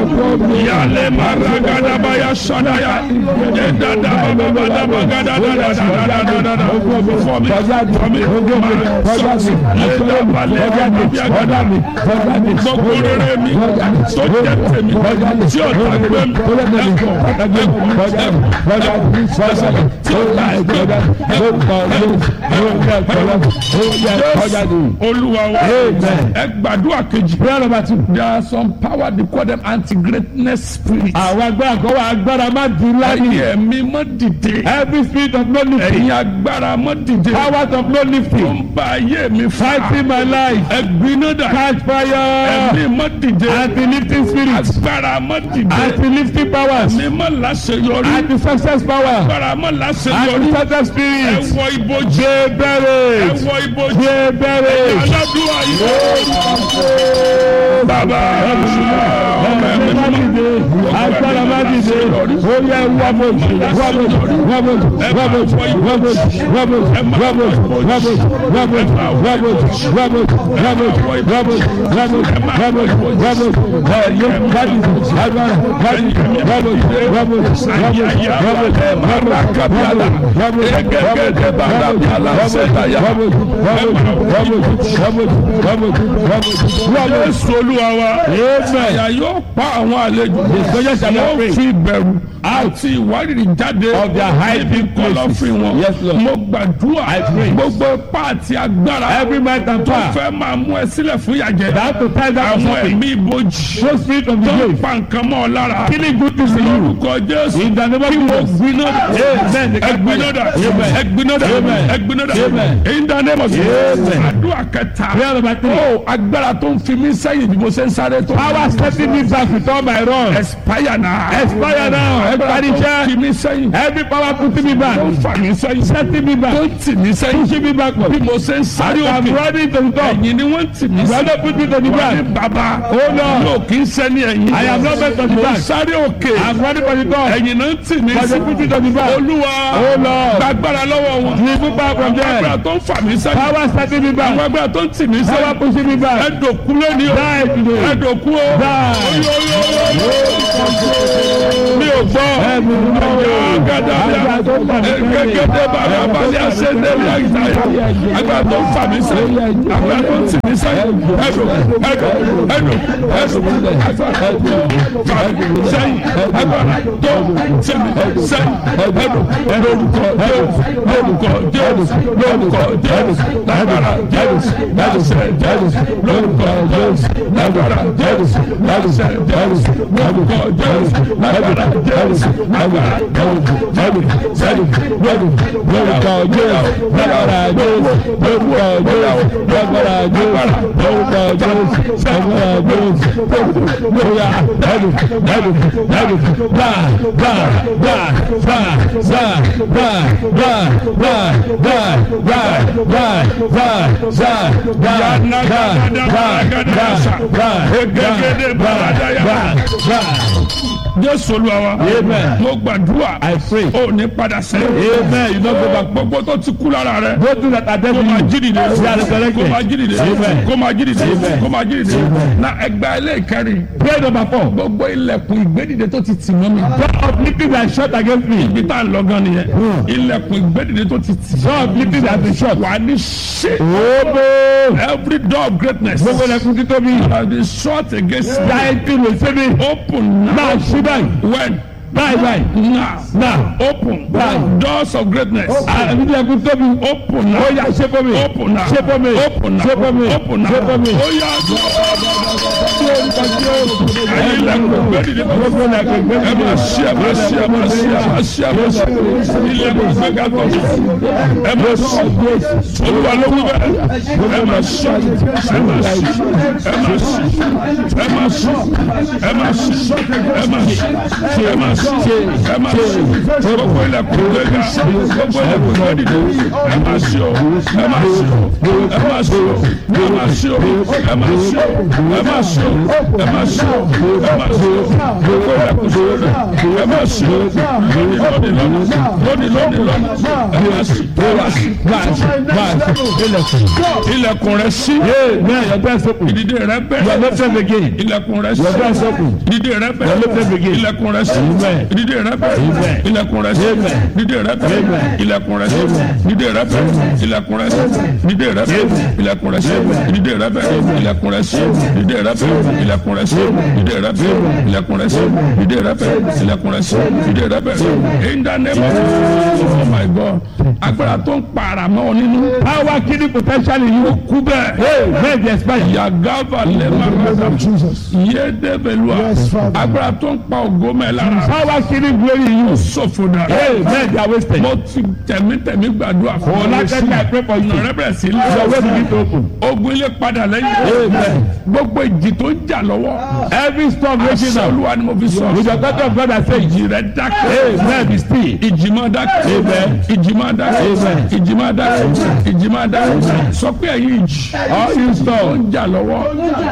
yálé maragadabaya sadaya ẹ̀dada bababadabagadagadadadadadada fọmi fọmi sọsi ẹ̀dàbalẹ̀ ẹ̀dàbíagada gbogbo rere mi tó jẹ́ tèmi tí ọ̀tá gbé mi ẹ̀kọ́ ẹ̀kọ́ tí ọ̀tá gbé mi olúwa wa ẹ gbàdúrà kejì. prayer number two. there are some power they call them anti-greatness spirits. àwọn agbára kan wà agbára má di ẹ̀yin láyé. ẹ̀mí mọ́ dìde. every spirit of no lifting. ẹ̀yin agbára mọ́ dìde. powers of no tó lifting. ń ba ayé mi fighting my life. ẹ̀gbiná dà. catch fire. ẹ̀mí mọ́ dìde. anti-lifting spirit. agbára mọ́ dìde. anti-lifting powers. ẹ̀mí mọ́ láṣeyọrí. anti-success power. agbára mọ́ láṣeyọrí. anti-success ẹ spirit. wọ ibojì. ṣe ẹ bẹ̀rẹ̀. wọ ibojì. ṣe bẹ̀rẹ̀. aládùúgbò yìí. bàbá ọmọ ẹ̀mí má mọ́. dìde. agbára má dìde. ó yẹ wọ́bọ̀jì wọ́bọ̀jì wọ́bọ̀jì wọ́bọ̀jì wọ́bọ̀jì wọ́bọ̀jì wọ́bọ̀jì wọ́bọ̀jì wọ́bọ̀jì wọ́bọ̀jì wọ́bọ̀jì wọ́bọ̀jì wọ́bọ̀jì wọ́bọ̀jì wọ́bọ̀jì ẹ̀yẹ má dìde. agbára má dìde. wọ́bọ̀jì wọ́bọ̀jì wọ́bọ̀jì Jésù olúwa wa. Àyà yóò pa àwọn àlejò. soldiers shall not Wọ́n pray. fi ìbẹ̀rù àti ìwárìrì jáde. Of their high níbi places. kọ̀lọ̀fín wọn. Yes, Lord. Mo gbàdúrà. I pray. Gbogbo ipá àti agbára. every might and Tó power fẹ́ máa mú ẹ sílẹ̀ fún ìyàjẹ́. that to tie down Àwọn something ẹ̀mí ibojì. no spirit of the Tó ń grave pa nǹkan mọ́ ọ lára. killing good things in you Lórúkọ Jésù. in the name of Jesus Gbinada. Amen. Ẹgbinada. Ẹgbinada. Amen. Ẹgbinada. Amen. In the name of Amen. Jesus. Àdúrà kẹta. prayer number three Ó agbára tó ń fi mí sẹ́yìn bí mo ṣe ń sáré tó. power setting me back with all my wrong Expire now. Expire now. Agbára tó ń Expire. fi mí sẹ́yìn. every power putting me back Tó ń fà mí sẹ́yìn. setting me Tó back ń tì mí sẹ́yìn. pushing me backward Bí mo ṣe ń sáré I'm òkè. running to the top Ẹ̀yìn ni wọ́n ń tì mí brother sẹ́yìn. put me to the Wọ́n ní back bàbá. Oh, Lord. Yóò kí ń sẹ́ni ẹ̀yìn. I am not meant to the Mo ń back sáré òkè. I'm running for the top Ẹ̀yìn náà ń tì mí brother sí. put me to the back Olúwa. Oh, Lord. Gbàgbára lọ́wọ́ wọn. remove power from Agbára there tó ń fà mí sẹ́yìn. power setting me Àwọn back agbára tó ń tì mí power sẹ́yìn. pushing me back Ẹ̀dọ̀kú lónìí o. die today Ẹ̀dọ̀kú o. Mi ò gbọ́. Ẹ̀mí mi náà wò. Gàdàbíà. Agbára tó ń fà mí sẹ́yìn. Gẹ́gẹ́dẹ́ bàbá balẹ̀ àṣẹ́dẹ́ ní àyíkáyà. Agbára tó ń fà mí sẹ́yìn. Agbára tó ń tì mí sẹ́yìn. Ẹ̀dọ̀ ẹ̀dọ̀ ẹ̀dọ̀ ẹ̀dọ̀ agbára fà mí sẹ́yìn. Agbára tó ń tì mí sẹ́yìn. Ẹ̀dọ̀ lórúkọ Jésù lórúkọ Jésù lórúkọ Jésù lágbára Jésù láṣẹ Jésù lórúkọ Jésù lágbára Jésù láṣẹ Jésù lórúkọ Jésù lágbára Jésù lágbára Jésù Jésù Jésù lórúkọ Jésù lágbára Jésù lórúkọ Jésù lágbára Jésù lórúkọ Jésù lágbára Jésù lóya Jésù Jésù Jésù gbà gbà gbà gbà gbà gbà gbà gbà gbà gbà gbà gbà gbà gbà Jésù Olúwa wa Amen. mo gbàdúrà I pray ó ní padà sẹ́yìn Amen. You don't go back. gbogbo tó ti kú lára rẹ go through that kó máa identity jí dìde They are resurrected. kó máa jí dìde Amen. kó máa jí dìde Amen. kó máa jí dìde na ẹgbẹ́ ẹlẹ́ẹ̀kẹrin prayer number four gbogbo ilẹ̀kùn ìgbédìde tó ti tì mọ́ mi door of lifting that shut against me ibi tá a lọ gan nìyẹn ilẹ̀kùn ìgbédìde tó ti tì door of lifting that been shut wà ní ṣe ooo every door of greatness gbogbo ẹlẹ́kùn títọ́ mi has been shut against me dáìtì lè ṣe mi open now náà ṣí báyìí when báyìí báyìí now náà open Báyìí. doors of greatness àbí ẹlẹ́kùn títọ́ mi open now ó yá ṣe fún mi open now ṣe fún mi open now ṣe fún mi open now ṣe fún mi. ó yá ẹ̀yin ilẹ̀kùn ìgbédìde tó gbogbo ẹlẹ́kùn ẹ ìgbésí máa ṣí ẹ máa ṣí ẹ máa ṣí ẹ máa ṣí ẹ máa ṣí ilẹ̀kùn ìgbéga tó ẹ máa ṣí olúwa ló wí bẹ́ẹ̀ ẹ máa ṣí ẹ máa ṣí ẹ máa ṣí ẹ máa ṣí ẹ máa ṣí ẹ máa ṣí ẹ máa ṣí ẹ máa ṣí ẹ máa ṣí gbogbo ilẹ̀kùn gbẹ̀gà gbogbo ilẹ̀kùn gbẹ̀dìdì ẹ máa ṣí o ẹ máa ṣí o ẹ máa ṣí o ẹ máa ṣí o ẹ máa ṣí o ẹ máa ṣí o ẹ máa ṣí o ẹ máa ṣí o gbogbo ilẹ̀kùn gbẹ̀dìdì ẹ máa ṣí o lónìí lónìí lónìí lónìí lónìí lónìí ẹ máa ṣí ẹ máa ṣí ilẹ̀kùn rẹ ṣí Amen. Your doors open. ìdìde rẹ You are bẹ̀rẹ̀ not left again. ilẹ̀kùn rẹ Your doors ṣí open. ìdìde rẹ Your left bẹ̀rẹ̀ again. ilẹ̀kùn rẹ ṣí Amen. ìdìde rẹ bẹ̀rẹ̀ Amen. ilẹ̀kùn rẹ ṣí Amen. ìdìde rẹ bẹ̀rẹ̀ Amen. ilẹ̀kùn rẹ ṣí ìdìde rẹ bẹ̀rẹ̀ ilẹ̀kùn rẹ ṣí ìdìde rẹ bẹ̀rẹ̀ ilẹ̀kùn rẹ ṣí ìdìde rẹ bẹ̀rẹ̀ ilẹ̀kùn rẹ ṣí ìdìde rẹ bẹ̀rẹ̀ ilẹ̀kùn rẹ ṣí ìdìde rẹ bẹ̀rẹ̀ ilẹ̀kùn rẹ ṣí ìdìde rẹ bẹ̀rẹ̀ ilẹ̀kùn rẹ ṣí ìdìde rẹ bẹ̀rẹ̀ in the name of Jesus oh my God agbára tó ń para mọ́ ọ nínú Power killing potential in you. kú bẹ́ẹ̀ Amen. They expire. yagava lẹ́mọ̀ Jesus. yédebelua Yes, Father. agbára tó ń pa ògo mẹ́ lára Power killing glory in you. sọ̀fọ̀ dà Amen. They are wasted. mo ti tẹ̀mítẹ̀mí gbàdúrà fún For that time I pray for you. ọ̀nà rẹ bẹ̀rẹ̀ sí Your way begin to open. ogun ilé padà lẹ́yìn Amen. gbogbo ìjì tó ń jà lọ́wọ́ Every storm raging àṣẹ now. olúwa ni mo fi sọ With the daughter of God I say, ìjì rẹ dákẹ́ Amen. Be still. ìjì máa dákẹ́ Amen. ìjì máa dákẹ́ Amen. ìjì máa dákẹ́ ìjì máa dákẹ́ sọ pé ẹ̀yin ìjì All you tó storm. ń jà lọ́wọ́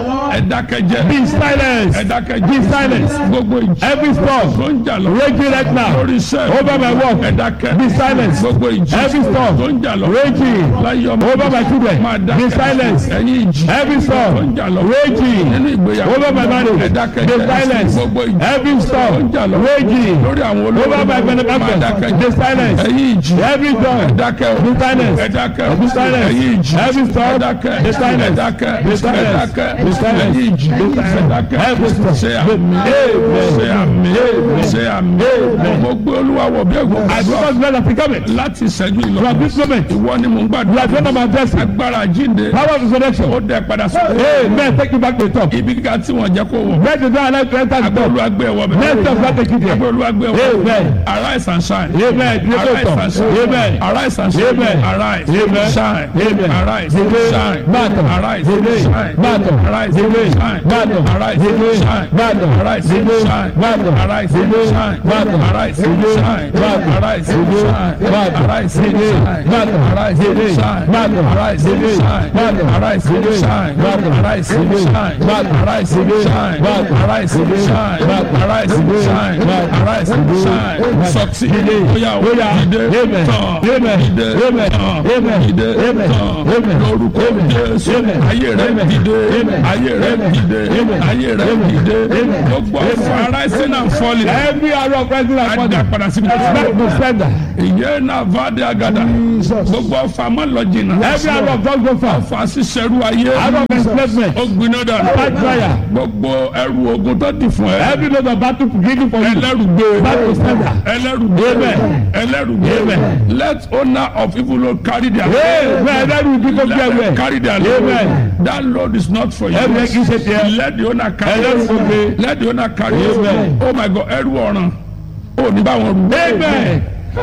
ẹ dákẹ́ jẹ́ Be ẹ silent. dákẹ́ Be jẹ́ silent. gbogbo ìjì Every tó storm ń jà lọ́wọ́ raging right now. lórí iṣẹ́ Over my work. ẹ dákẹ́ Be silent. gbogbo ìjì Every storm tó ń jà lọ́wọ́ raging láyé ọmọ over my children. máa Be dákẹ́ silent. ẹ̀yin ìjì Every tó ń storm jà lọ́wọ́ raging nínú ìgbéyàwó over my marriage. ẹ dákẹ́ Be jẹ́ silent. gbogbo ìjì Every tó ń storm jà lọ́wọ́ raging lórí àwọn olórí over my máa dákẹ́ benefactors. Be jẹ́ silent. ẹ̀yin ìjì Every ẹ storm. dákẹ́ o Be silent. ẹ dákẹ́ o Be silent. ẹ̀yin ìjì Every ẹ storm. dákẹ́ Be silent. ẹ dákẹ́ Be ẹ silent. dákẹ́ Be silent. ẹ̀yin ìjì Be ẹ silent. dákẹ́ Every storm. ṣe àmì ṣe àmì ṣe àmì mo gbé olúwa wọ̀ bí ẹ̀gbọ́n I àdúrà because God has become láti ìṣẹ́jú ìlọ From this moment, ìwọ ni mò ń you gbàdúrà are going to manifest it. agbára jíǹde Power of resurrection. ó dẹ padà sí Amen. Take you back to the top. ibi kíkà tí wọ́n jẹ́ kó wọ̀ Let the door allow you to enter the agbẹ́ top. olúwa gbé ẹ̀wọ̀ bẹ̀ Next of God take you agbẹ́ there. olúwa gbé ẹ̀wọ̀ Amen. arise and shine Amen. You arise go and top. shine Amen. arise and shine Amen. arise Amen. shine Amen. arise Amen. shine Battle. arise Amen. shine Battle. arise Amen. shine Battle. arise Amen. shine Battle. arise Amen. shine Battle. arise Amen. shine Battle. arise Amen. shine Battle. arise Amen. shine Battle. arise Amen. shine Battle. arise Amen. shine Battle. arise Amen. shine Battle. arise Amen. shine Battle. arise Amen. shine Battle. arise Amen. shine Battle. arise Amen. shine Battle. arise Amen. shine Battle. arise Amen. shine Battle. succeed Amen. bóyá o Bóyá. dìde Amen. tán Amen. dìde Amen. tán Amen. dìde Amen. tán Amen. lórúkọ Amen. Jésù Amen. ayé rẹ Amen. dìde Amen. ayé rẹ Amen. dìde Amen. ayé rẹ Amen. dìde Amen. gbogbo ọ̀fọ̀ rising and falling Every arrow of rising and adá falling. padà sí Back to sender. ìyẹn náà vade agada Jesus. gbogbo ọ̀fọ̀ àmọ́ lọ jìnnà Every arrow of God go far. ọ̀fọ̀ àṣìṣẹ́rú ayé Arrow of enslavement. ó gbiná dànù Back fire. gbogbo ẹrù ogun tó dì fún ẹ Every load of battle given for you. ẹlẹ́rù gbé Back to sender. ẹlẹ́rù gbé Amen. ẹlẹ́rù gbé Amen. let owner of evil load carry their Amen. Ẹlẹ́rù ibi tó let gbé them ẹwẹ́. carry their load Amen. that load is not for you Ẹrù yẹn kì í ṣe tiẹ̀. let the owner carry Ẹlẹ́rù it gbogbo. let the owner carry it Amen. oh my God ẹrù ọ̀ràn ó ní bá wọn rù Amen.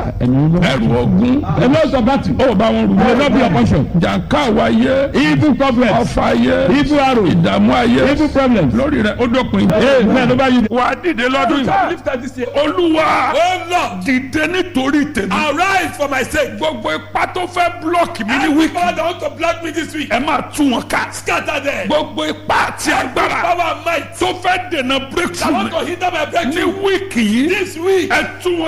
ẹrù ogun A lot of battle. ó bá wọn rù Will not be your portion. jàǹká àwáyé Evil problems. ọfà ayé Evil arrows. ìdààmú ayé Evil problems. lórí rẹ ó dópin. Amen. Ló bá yí. wà á dìde lọ́dún yìí. olúwa dìde nítorí tèmi. Arise for my sake. gbogbo ipá tó fẹ́ blọọkì mi ní Any wíkì. power that want to block me this week, ẹ máa tú wọn ká. scatter them. gbogbo ipá àti agbára Power and might tó fẹ́ dènà that breakthrough want mi to hinder my ní breakthrough wíkì yìí. this week. ẹ tú wọn